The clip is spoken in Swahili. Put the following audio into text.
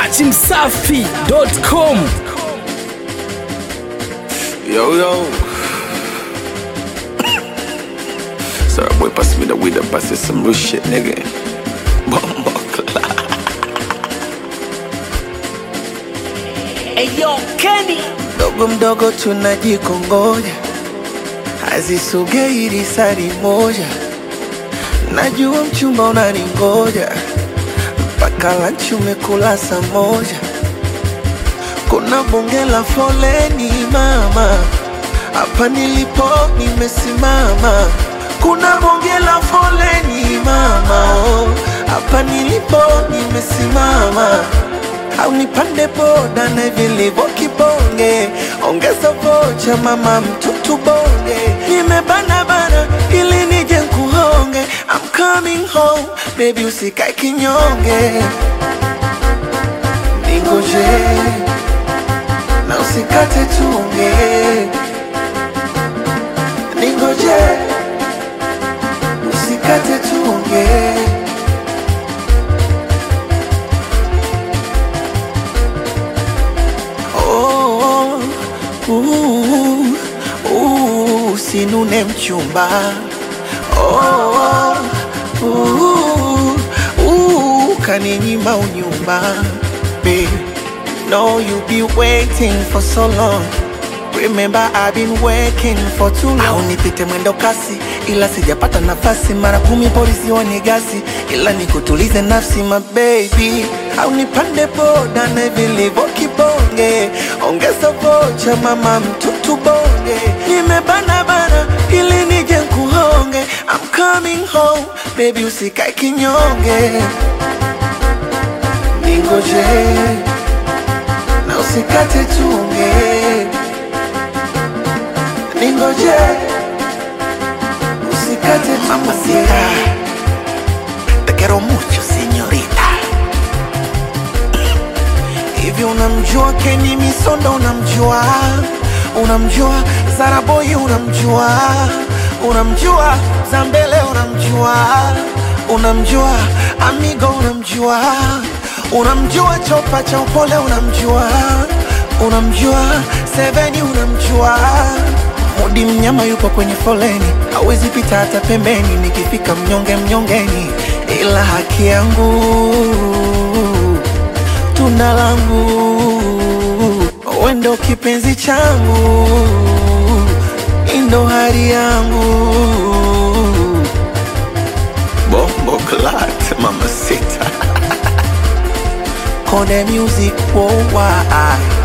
dachimsafi.com Yo, yo. Sorry, boy, pass me the weed and pass it some real shit, nigga. Bumbo Eyo Kenny mdogo mdogo tunajikongoja, hazisogei risari moja. Najua mchumba unaningoja, mpaka lanchi umekula saa moja. Kuna bonge la foleni mama, hapa nilipo nimesimama. Kuna bonge la foleni mama, oh, hapa nilipo nimesimama au nipande boda na vilivyo kibonge, ongeza vocha mama mtutu bonge, nimebana bana ili nije nkuhonge, I'm coming home baby, usikae kinyonge, ningoje na usikate tunge, ningoje usikate tunge. Oh, uh, uh, usinune mchumba oh, uh, uh, kaninyima unyumba Babe, no you be waiting for so long Remember I've been working for too long. Au nipite mwendo kasi ila sijapata nafasi, mara kumi polisi wanigasi, ila nikutulize nafsi my baby. Au nipande boda na vilivyo kibonge, ongeza vocha mama mtutu bonge, nimebana bana ili nije nkuhonge, I'm coming home baby, usikae kinyonge, ningoje na usikate tunge ningoje usikate mamacita te quiero mucho señorita hivi unamjua Kenny Misondo unamjua unamjua Zaraboy unamjua unamjua Zambele unamjua unamjua Amigo unamjua unamjua Chopa cha upole unamjua unamjua Seveni unamjua Mudi mnyama yupo kwenye foleni, hawezi pita hata pembeni. Nikifika mnyonge mnyongeni, ila haki yangu tunda langu, wendo kipenzi changu, indo hari yangu Bombo clat, mama sita. Kone music worldwide